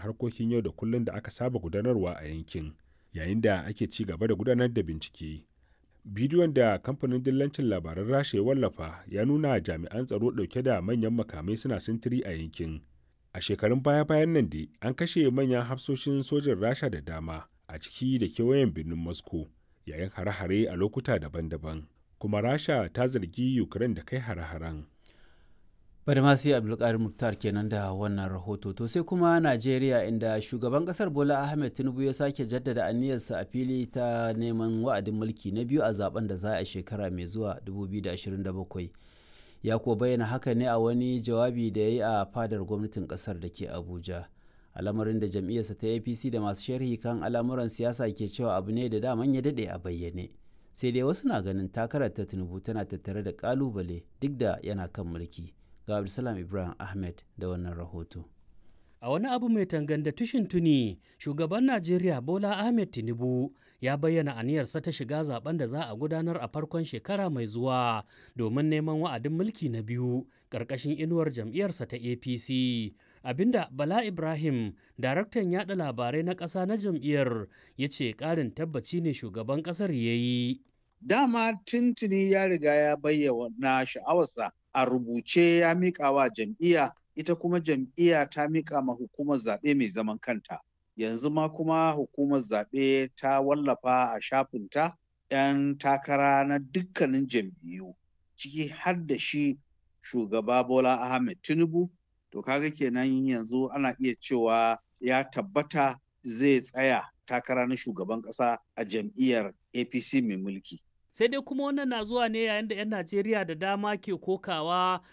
harkokin yau da kullum da aka saba gudanarwa a yankin yayin da ake ci gaba da gudanar da bincike bidiyon da kamfanin dillancin labaran rasha ya wallafa ya nuna jami'an tsaro ɗauke da manyan makamai suna sintiri a yankin a shekarun baya-bayan nan dai an kashe manyan hafsoshin sojin rasha da dama a ciki da kewayen birnin moscow yayin hare-hare a lokuta daban-daban kuma rasha ta zargi ukraine da kai hare-haren Badamasi Abdulkadir Muktar kenan da wannan rahoto. To sai kuma Najeriya inda shugaban kasar Bola Ahmed Tinubu ya sake jaddada aniyarsa a fili ta neman wa'adin mulki na biyu a zaben da za a shekara mai zuwa 2027. Ya kuwa bayyana haka ne a wani jawabi da ya yi a fadar gwamnatin kasar da ke Abuja. Al'amarin da jam'iyyarsa ta APC da masu sharhi kan al'amuran siyasa ke cewa abu ne da daman ya daɗe a bayyane. Sai dai wasu na ganin takarar ta Tinubu tana tattare da ƙalubale duk da yana kan mulki. ga Abdulsalam Ibrahim Ahmed da wannan rahoto. A wani abu mai tanganda tushin tuni, shugaban Najeriya Bola Ahmed Tinubu ya bayyana aniyarsa ta shiga zaben da za a gudanar a farkon shekara mai zuwa domin neman wa'adin mulki na biyu ƙarƙashin inuwar jam'iyyarsa ta APC. Abinda Bala Ibrahim, daraktan yada labarai na ƙasa na jam'iyyar, ya ce ƙarin tabbaci ne shugaban ƙasar ya yi. Dama tuntuni ya riga ya bayyana sha'awarsa a rubuce ya miƙa wa jam'iyya ita kuma jam'iyya ta miƙa ma hukumar zaɓe mai zaman kanta yanzu ma kuma hukumar zaɓe ta wallafa a shafinta 'yan takara na dukkanin jam'iyyu ciki har da shi shugaba bola ahmed tinubu to kaga kenan yanzu ana iya cewa ya tabbata zai tsaya takara na shugaban ƙasa a jam'iyyar apc mai mulki sai dai kuma wannan na zuwa ne yayin da 'yan najeriya da dama ke kokawa